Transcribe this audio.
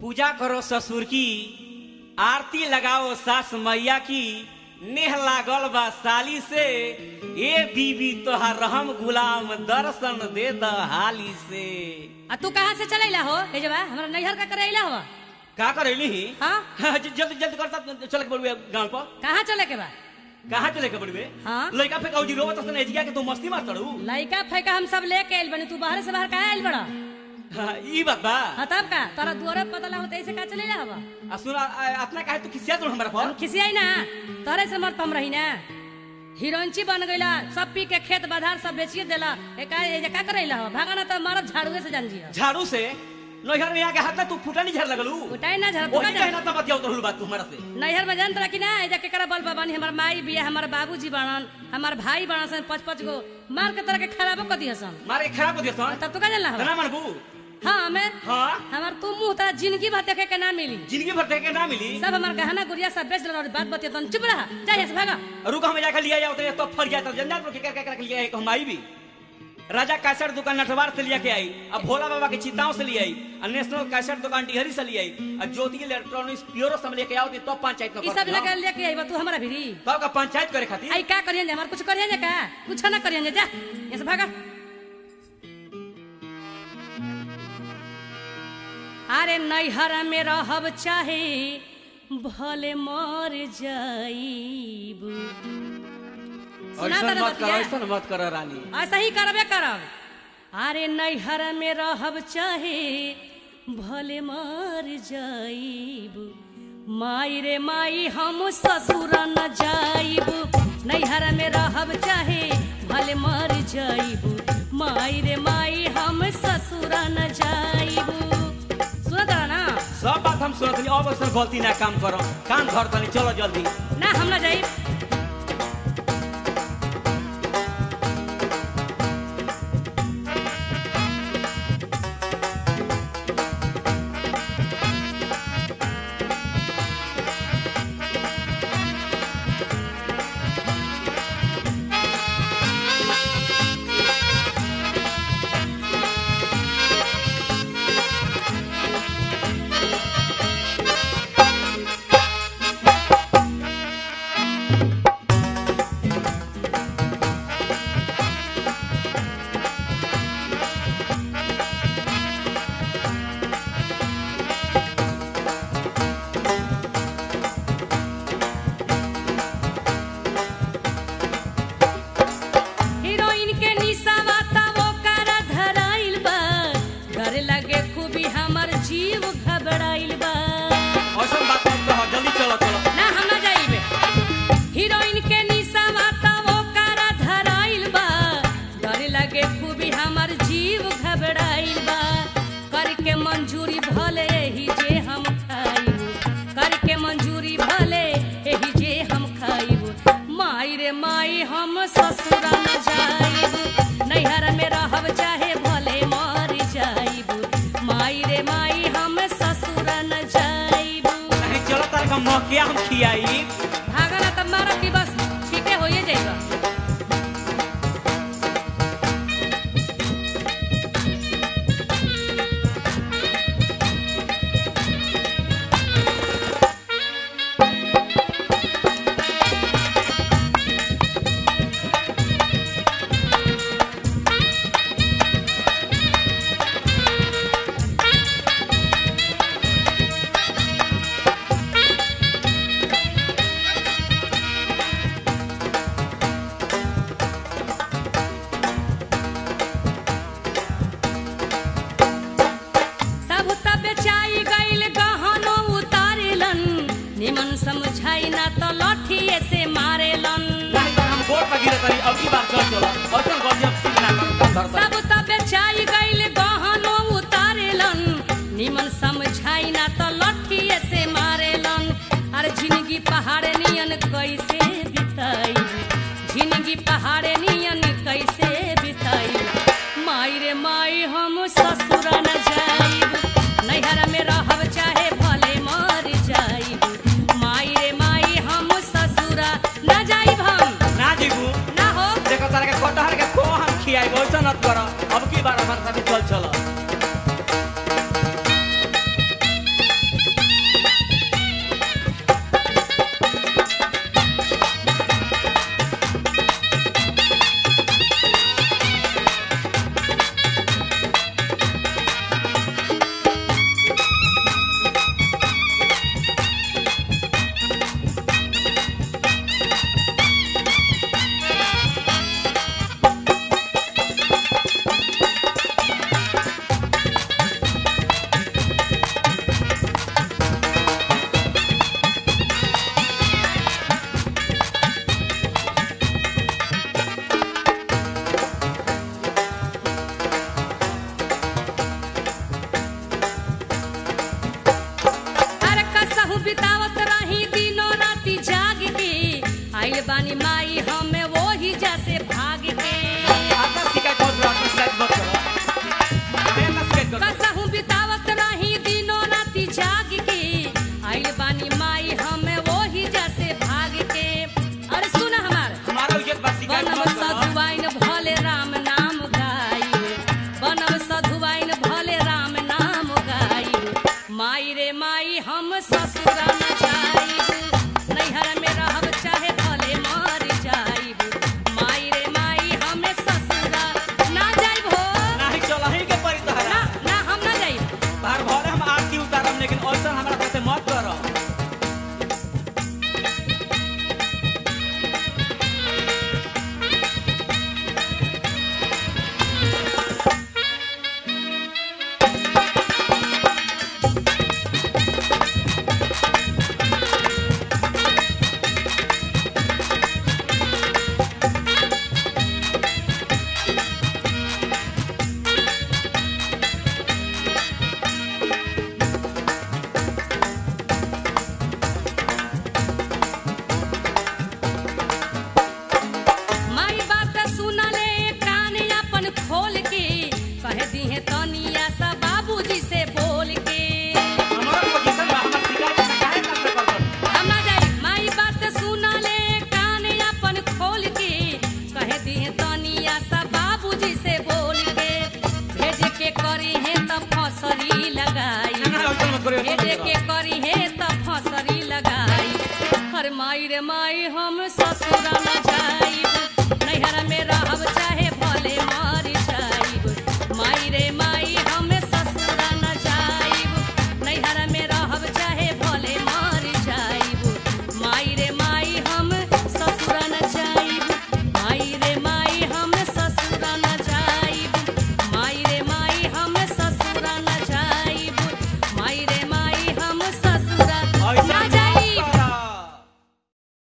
पूजा करो ससुर की आरती लगाओ सास मैया की नेह लागल बा साली से ए बीबी तोहार रहम गुलाम दर्शन दे द हाली से आ तू कहाँ से चलेला हो हे जबा हमरा नैहर का करेला हो का करेली हाँ जल्दी जल्दी करता चल के बड़ुए गांव पर कहाँ चले के बा कहाँ चले के बड़ुए हाँ। लड़का फेंका जी रोवत सन एजिया के तू मस्ती मार तड़ू लइका फैका हम सब लेके आइल बनी तू बाहर से बाहर काहे आइल बड़ा हाँ, ई बात बा हाँ तब का तोरा दुआरे पता लागो ऐसे का चलेला हवा आ सुन अपना काहे तू किसिया तू हमरा हम पर खिसियाई ना तोरे से मत हम रही ना हिरोइनची बन गईला सब पी के खेत बधार सब बेचिए देला ए का ए जे का करेला हो भागा ना तो मारब झाड़ुए से जान जियो झाड़ू से नैहर में आके हाथ में तू फुटा नहीं झाड़ लगलू उठाई ना झाड़ तू वही का कहना तब बतियाओ तो बात तू हमरा से नैहर में जानत रहा कि ना एजा केकरा बल बाबानी हमर माई बिया हमर बाबूजी बनन हमर भाई बनन सन पांच पांच गो मार के तरह के खराबो कर दिया सन मारे खराब हो दिया सन तब तू का जानला तना हो मनबू हाँ हमें हाँ हमर तू मुंह तेरा जिंदगी भर देखे के ना मिली जिंदगी भर देखे ना मिली सब हमार गहना गुड़िया सब बेच देला और बात बतिया तन चुप रहा जा यहाँ से भागा रुक हम जाकर लिया जाओ तो तब फर गया तो जंजाल पर क्या क्या लिया है हम आई भी राजा कैसेट दुकान नटवार से लिया के आई अब भोला बाबा के चिताओं से ले आई और नेशनल कैसेट दुकान डिहरी से ले आई और ज्योति इलेक्ट्रॉनिक्स प्योरो से हम लेके आओ तो पंचायत ई सब लगा लेके आइबा तू हमारा भिरी तब का पंचायत करे खातिर आई का करियन हमार कुछ करियन का कुछ ना करियन जा यहाँ से भागा अरे नैहर में रहब चाहे भले मर जाइब सुना ऐसा तारा मत करो बतिया? ऐसा मत करो रानी ऐसा ही करबे करब अरे नैहर में रहब चाहे भले मर जाइब माई रे माई हम ससुर न जाइब नैहर में रहब चाहे भले मर जाइब माई रे माई हम ससुर न जाइब सुनत रहा ना सब बात हम सुनत नहीं अब ऐसा गलती ना काम करो कान धर तनी चलो जल्दी ना हम ना जाइब हीरोइन के निशावा तब ओकर धराइल बा डर लगे खूबी हमर जीव घबराइल बा ऐसा बात मत कहो जल्दी चलो चलो ना हम ना जाइबे हीरोइन के निशावा तब ओकर धराइल बा डर लगे खूबी हमर जीव घबराइल बा करके मंजूरी भले ही जे हम खाइब करके मंजूरी भले एही जे हम खाइब माई रे माई हम ससुर न जाइब नैहर में रहब चाहे भले मर जाइब माई रे माई हम ससुर न जाइब नहीं चलो तार का मौकिया हम खियाई भागला तब मारब की बस ठीके होइए जाइबा सब तब बेचाई गइल गहनो उतारेलन निमन समझाई ना तो लठिए से मारेलन नहीं तो हम बोर्ड पर गिरे तरी अब की बार चल चलो ऐसा गलती हम ठीक ना करो कान धर सब तब बेचाई गइल गहनो उतारेलन निमन समझाई ना तो लठिए से मारेलन अरे जिंदगी पहाड़े नियन कैसे बिताई जिंदगी पहाड़े नियन कैसे बिताई माई रे माई हम ससुर न जाइब नैहर में रहब चाहे भले मर जाइब माई रे माई हम ससुर न जाइब हम ना जीबू ना हो देखो तारा के कटहर के को हम खियाई ऐसा मत करो अब की बार हमारे साथ